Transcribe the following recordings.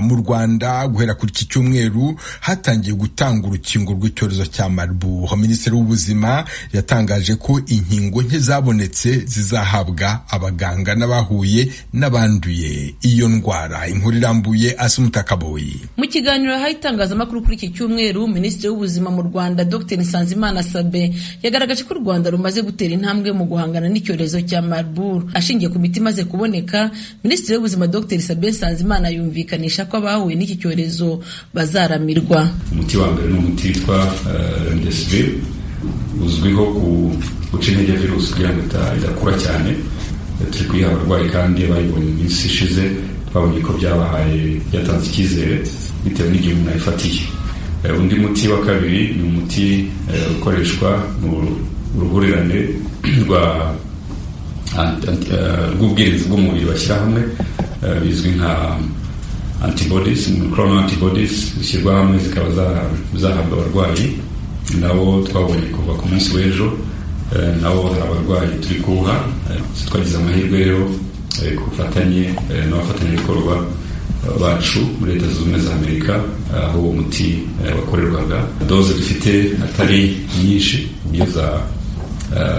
mu rwanda guhera kuri iki cyumweru hatangiye gutanga urukingo rw'icyorezo cya marburg minisitiri w'ubuzima yatangaje ko inkingo nke zabonetse zizahabwa abaganga n'abahuye n'abanduye iyo ndwara inkuru irambuye asumuta kaboyi mu kiganiro yahaye itangazamakuru kuri iki cyumweru minisitiri w'ubuzima mu rwanda dr nsanzimana sabe yagaragaje ko u rwanda rumaze gutera intambwe mu guhangana n'icyorezo cya marburg ashingiye ku miti imaze kuboneka minisitiri w'ubuzima dr sabe nsanzimana yumvikanisha ko abahuye n'iki cyorezo bazaramirwa umuti wa mbere ni umuti witwa uh, remdesivir uzwiho guca intege virusi kugira ngo idakura cyane turi kuyiha abarwayi kandi bayibonye iminsi ishize twabonye ko byabahaye byatanze icyizere bitewe n'igihe umuntu ayifatiye undi muti wa kabiri ni umuti ukoreshwa mu ruhurirane rw'ubwirinzi bw'umubiri bashyira hamwe bizwi nka antibodies clono antibodies zishyirwa hamwe zikaba zahabwa abarwayi nabo twabonye kuva ku munsi w'ejo nabo hari abarwayi turi kuwuha twagize amahirwe rero ku bufatanye n'abafatanyabikorwa bacu muri leta zunze ubumwe za amerika aho uwo muti wakorerwaga doze dufite atari nyinshi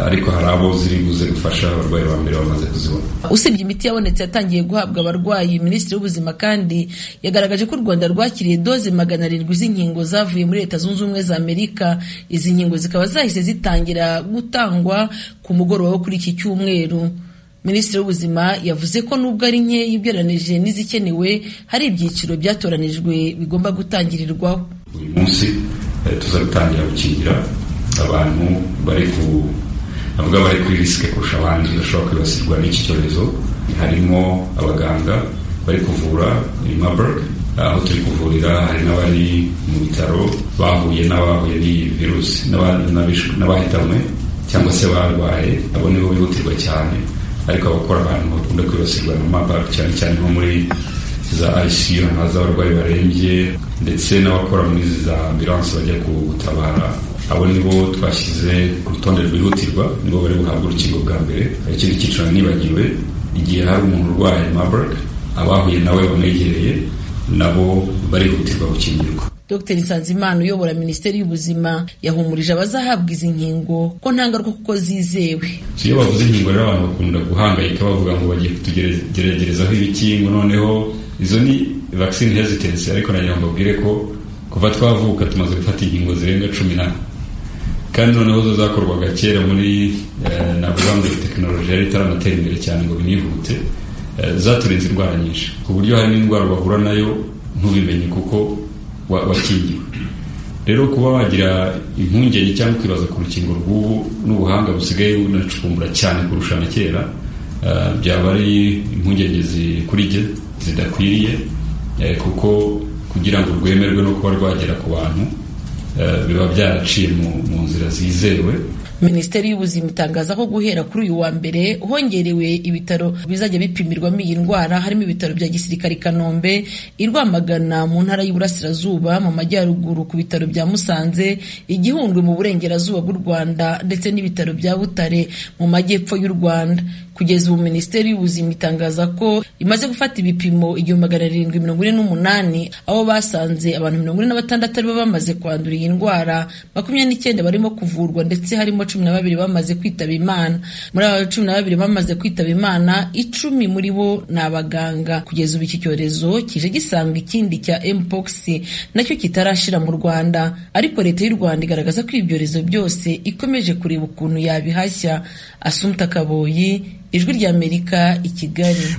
ariko hari abo ziri buze gufasha abarwayi ba mbere bamaze kuzibona usibye imiti yabonetse yatangiye guhabwa abarwayi minisitiri w'ubuzima kandi yagaragaje ko u rwanda rwakiriye doze magana arindwi z'inkingo zavuye muri leta zunze ubumwe za amerika izi nkingo zikaba zahise zitangira gutangwa ku mugoroba wo kuri iki cyumweru minisitiri w'ubuzima yavuze ko nubwo ari nkeya ugereranije n'izikenewe hari ibyiciro byatoranijwe bigomba gutangirirwaho uyu munsi tuza gutangira gukingira abantu bari ku bavuga bari kuri risike kurusha abandi bashobora kwibasirwa n'iki cyorezo harimo abaganga bari kuvura i Marburg aho turi kuvurira hari n'abari mu bitaro bahuye n'abahuye n'iyi virusi n'abahitanwe cyangwa se barwaye abo nibo bihutirwa cyane ariko abakora abantu bakunda kwibasirwa na Marburg cyane cyane nko muri za ICU na z'abarwayi barembye ndetse n'abakora muri za ambulance bajya gutabara abo nibo twashyize urutonde rwihutirwa nibo bari buhabwa urukingo bwa mbere ikindi cyiciro nibagiwe igihe hari umuntu urwaye Marburg abahuye nawe bamwegereye nabo barihutirwa gukingirwa Dr Nsanzimana uyobora Minisiteri y'Ubuzima yahumurije abazahabwa izi nkingo ko nta ngaruka kuko zizewe. Iyo bavuze inkingo rero abantu bakunda guhangayika bavuga ngo bagiye kutugeregerezaho ibikingo noneho izo ni vaccine hesitancy ariko nagira ngo mbabwire ko kuva twavuka tumaze gufata inkingo zirenga cumi na kandi noneho zo zakorwaga kera muri navuga ngo tekinoloji yari itaranatera imbere cyane ngo binihute zaturinze indwara nyinshi ku buryo hari n'indwara bahura nayo ntubimenye kuko wakingiwe rero kuba wagira impungenge cyangwa ukibaza ku rukingo rw'ubu n'ubuhanga busigaye bunacukumbura cyane kurusha na kera byaba ari impungenge kuri jye zidakwiriye kuko kugira ngo rwemerwe no kuba rwagera ku bantu biba byaraciye mu nzira zizewe minisiteri y'ubuzima itangaza ko guhera kuri uyu wa mbere hongerewe ibitaro bizajya bipimirwamo iyi ndwara harimo ibitaro bya gisirikare i kanombe i rwamagana mu ntara y'uburasirazuba mu majyaruguru ku bitaro bya musanze igihundwe mu burengerazuba bw'u rwanda ndetse n'ibitaro bya butare mu majyepfo y'u rwanda kugeza ubu minisiteri y'ubuzima itangaza ko imaze gufata ibipimo igihumbi magana arindwi mirongo ine n'umunani aho basanze abantu mirongo ine na batandatu aribo bamaze kwandura iyi ndwara makumyabiri n'icyenda barimo kuvurwa ndetse harimo cumi na babiri bamaze kwitaba imana muri aba cumi na babiri bamaze kwitaba imana icumi muri bo ni abaganga kugeza ubu iki cyorezo kije gisanga ikindi cya mpox nacyo kitarashira mu rwanda ariko leta y'u rwanda igaragaza ko ibyorezo byose ikomeje kureba ukuntu yabihashya asumta kaboyi ijwi ry'amerika i kigali